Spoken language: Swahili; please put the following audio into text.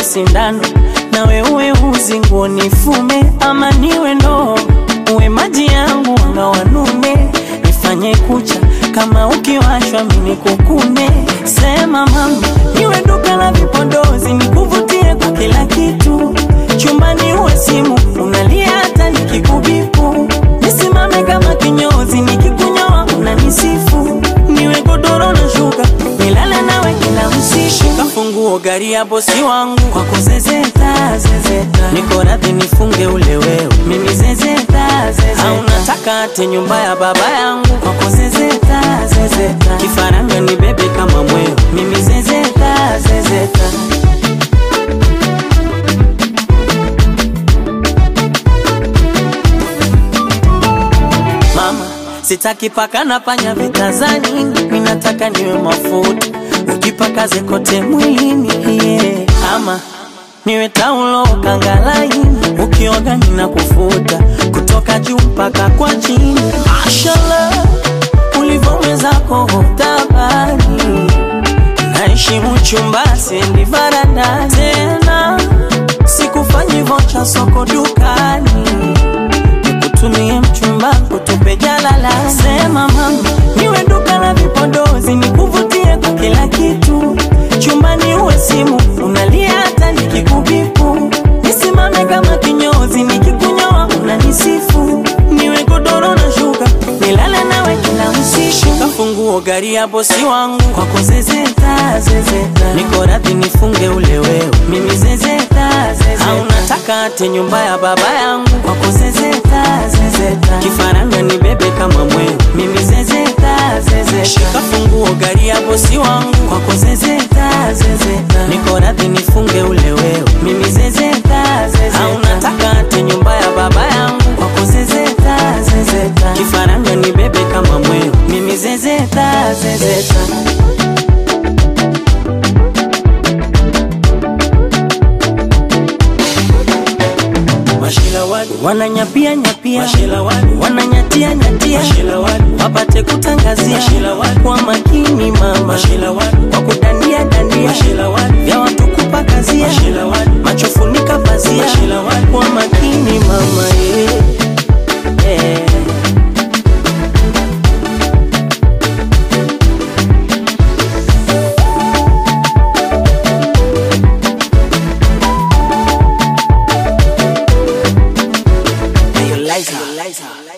sindano nawe uwe uzi nguo nifume ama niwe ndoo uwe maji yangu wanga wanume nifanye kucha kama ukiwashwa mini kukune sema mama niwe duka la vipodozi nikuvutie kwa kila kitu chumbani uwe simu unalia hata nikikubipu nisimame kama kinyozi nikikunyoa unanisifu niwe godoro na shuka nilale nawe kila usiku kafunguo gari ya bosi wangu kwako zezeta zezeta niko radhi nifunge ule wewe mimi zezeta zezeta au nataka ate nyumba ya baba yangu kwako zezeta zezeta kifaranga ni bebe kama mweo mimi zezeta zezeta mama sitaki paka na panya vitazani ninataka niwe mafuta ujipakaze kote mwilini yeah. ama niwe taulo kangalaini ukioga nina kufuta kutoka juu mpaka kwa chini mashallah ulivyowezako hotabani naheshimu chumba sendi varanda tena sikufanyi vocha soko dukani nikutumie mchumba kutupe jalala sema mama niwe duka la vipodozi nikuvutie kwa kila kitu chumbani uwe simu unalia hata nikikubipu nisimame kama kinyozi nikikunyoa unanisifu niwe godoro na shuka nilale nawe kila usiku kafunguo gari ya bosi wangu kwako zezeta zezeta niko radhi nifunge ule wewe mimi zezeta zezeta au nataka ate nyumba ya baba yangu kwako zezeta zezeta kifaranga ni bebe kama mweo mimi zezeta zezeta shika funguo gari ya bosi wangu kwako zezeta zezeta niko radhi nifunge ule wewe mimi zezeta zezeta au nataka ate nyumba ya baba yangu kwako zezeta zezeta kifaranga ni bebe kama mweo mimi zezeta zezeta Mashila wadu, wananyapia nyapia mashila wadu, wananyatia nyatia mashila wadu, wapate kutangazia Mashila wadu. kwa makini mama mashila wadu, kwa kudandia dandia mashila wadu, vya watu kupakazia mashila wadu, macho funika pazia Mashila wadu. kwa makini mama yeah. Yeah. Hey, Eliza. Eliza.